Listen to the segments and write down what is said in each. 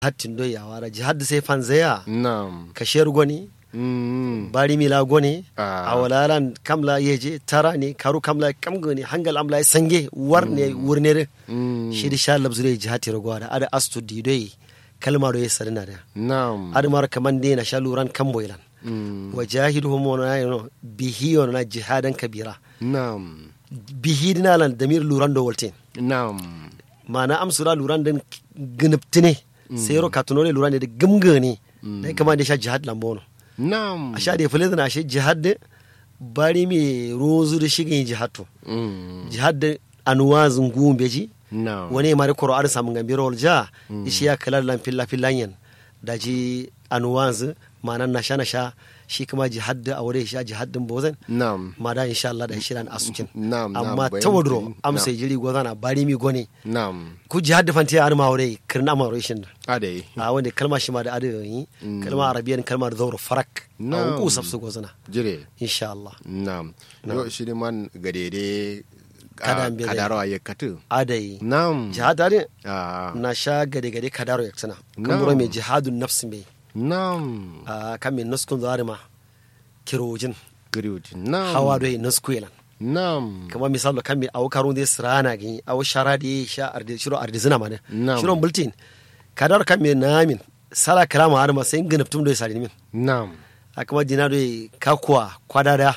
hattin do yawara jihad sai fanzaya Naam. kashiyar goni Mm. bari mila goni Ah. a walalan kamla yeje tara ne karu kamla kamgoni hangal amla sange war ne wurnere Mm. shi da sha labzure jihad tiro gwada ada astu didoi kalma do yesarina da Naam. ada mar kaman de na sha luran kamboilan Mm. wajahiduhum wa no bihi wa na jihadan kabira Naam. bihi dinalan damir luran do woltin Naam. mana amsura luran den gniptine sayro katunole luran de gumgani dai kama da sha jihad lambono Naam. a sha da fule na shi jihad de bari mi rozu da shigin jihad to Mm. jihad de anuwa zungun beji Naam. wani mari koro ar samun gambiro ja ishi ya kala lan filla fillanyan da ji anuwanzu mana na sha na sha shi kuma jihad da a wurin sha jihad din bozan Naam. ma da insha Allah da shirin asukin Naam, naam, amma bayan tawadro bayan- amsa naam. jiri gozana bari mi gone Naam. ku jihad da fanti ar ma wurin kirna ma wurin shin Adai. a wanda kalma shi ma da adu yi kalma arabiyan kalma da zauro farak a Na'am. ku sabsu gozana Jire. insha Allah Naam. Yo shiri man gadede Kada ah, mbele. kadaro ayekatu. adai Naam. jihad ade Ah. na sha gade gade kadaro yaksana kan Na'am. bura mai jihadun nafsi mai Naam. a kan min nuskun zari ma kirojin Gariuti. Naam. hawa doyi nuskuilan Naam. kama misalo kan mi awu karun dai sirana gini awu shara di sha ardi shiro ardi zina ma ne Na'am. shiro bultin kadar kan mi namin sala kalama har ma sai ginaftum doyi sari min Naam. a kuma dina doyi kakuwa kwadada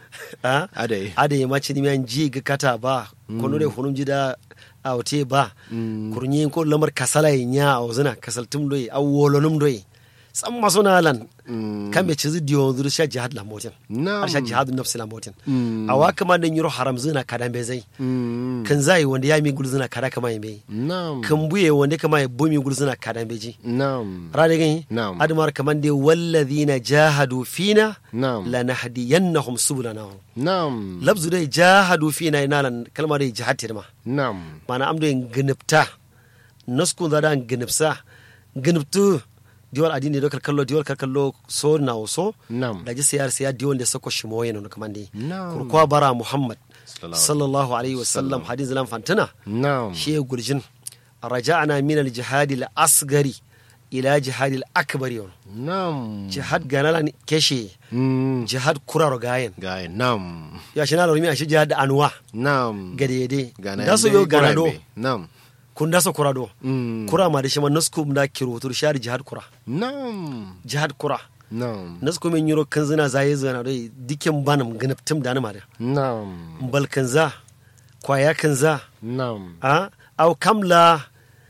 a Adai. ade ma ci nimiyan ji ga kata ba kono dai hunum ji da a wote ba kurnyi ko lamar kasala nya a wazina kasaltum doyi awu wolonum doyi san maso na lan kan be cizi diyo zuru sha jihad la motin Na'am. ar sha jihad nafsi la motin Mm. a wa kama dan yiro haram zina kadan be zai Mm. kan zai wanda ya mi gulzina kada kama yi mai Naam. kan buye wanda kama ya bumi gulzina kadan be ji Naam. rade gani Na'am. admar kaman dai wallazina jahadu fina Na'am. lanahdiyannahum subulana Naam. labzu dai jahadu fina ina lan kalma dai jihad tirma Naam. mana am dai gnipta naskun zada gnipsa gniptu diwal adini do kallo diwal kallo so na so Naam. da ji siyar siya diwal da sako shi moye no kaman dai Na'am. kurkwa bara muhammad Sallallahu sallallahu alaihi wasallam hadith lam fantana Naam. shi ya gurjin raja'na min al-jihad al-asgari ila jihad al-akbar yau Naam. jihad ganala ni keshe Mm. jihad kuraro gayen Gaya. Naam. ya shi na lormi a shi jihad anwa Naam. gadede Gana da so yo ganado Naam. kun da so kurado Mm. kura ma da shi ma nasku da kirutur shari jihad kura Naam. jihad kura Naam. nasku min yiro kan zina zaye zana dai dikin banam ganaptum da na ma da Naam. bal kan za kwaya kan za Naam. a au kamla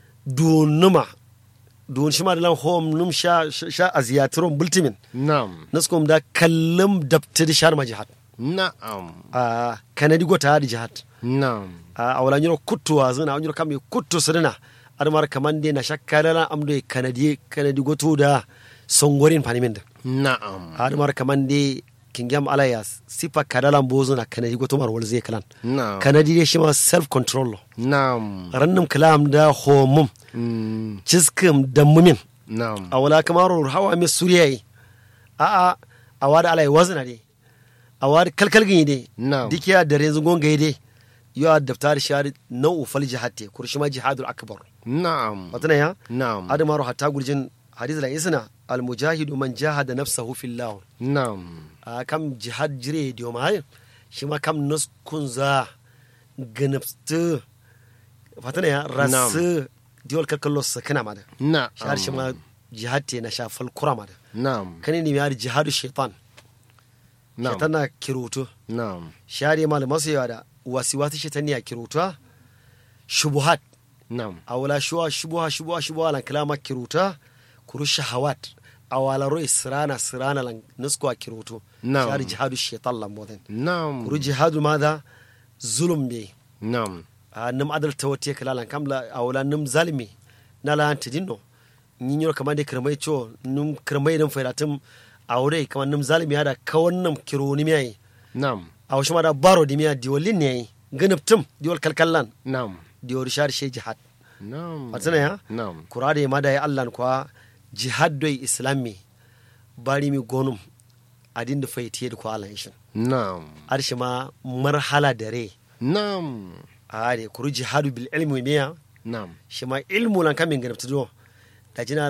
dunuma dun shi ma da lan hom num sha sha aziyatron bultimin Naam. naskum da kallum dabtidi shar ma jihad Naam. a kanadi gota da jihad Naam. a awala nyiro kuttu wa zina nyiro kam kuttu sirina admar kamande na shakkala amdo e kanadi kanadi goto da songorin panimin da Naam. admar kamande kingam alaya sifa kadalan bozo na kanadi goto mar wal zai kalan Naam. kanadi de shi ma self control lo Naam. rannum kalam da homum Mm. ciskim da mumin Naam. a wala kamar hawa mai suriya yi a a a wada alai wazina de a wada kalkalgin de Na'am. dikiya da renzu gonga de yo a daftar shari nau'u fal jihad kurshima jihadul akbar Naam. watana ya Naam. adamaru hatta gurjin hadith la isna al mujahidu man jahada nafsahu fillah Naam. a kam jihad jire diyo ma shi ma kam nuskun za ganabtu fatana ya rasu diwal kalkallo sakina ma da Naam. shahar shi ma jihad te na shafal kura ma da Naam. kani ne mai jihadu shaitan Naam. shaitan na kirutu Naam. share mal masu yawa da wasiwasi shaitan ne a kiruta shubuhat Naam. a wala shuwa shubuha shubuha shubuha lan kalama kiruta kuru shahawat a wala ro israna sirana lan nusko a kirutu Na'am. share jihadu shaitan lan boden Naam. kuru jihadu madha zulum be Naam. a num adal tawati kala lan kamla a wala num zalimi na lan tidinno nin yoro kamar da kirmai cho num kirmai dan fairatum aure kamar num zalimi hada kawan num kironi mai Naam. a wasu ma da baro di miya diwalin ne ganaptum diwal kalkallan Naam. diwal shar she jihad Naam. watana ya Naam. kurade ma da ya allan kwa jihad doi islami bari mi gonum adin da faitiye da kwa allan ishin Naam. arshi ma marhala dare Naam. a kuru jihadu bil ilmi miya Naam. shi ma ilmu lan kamin ganaptu do da jina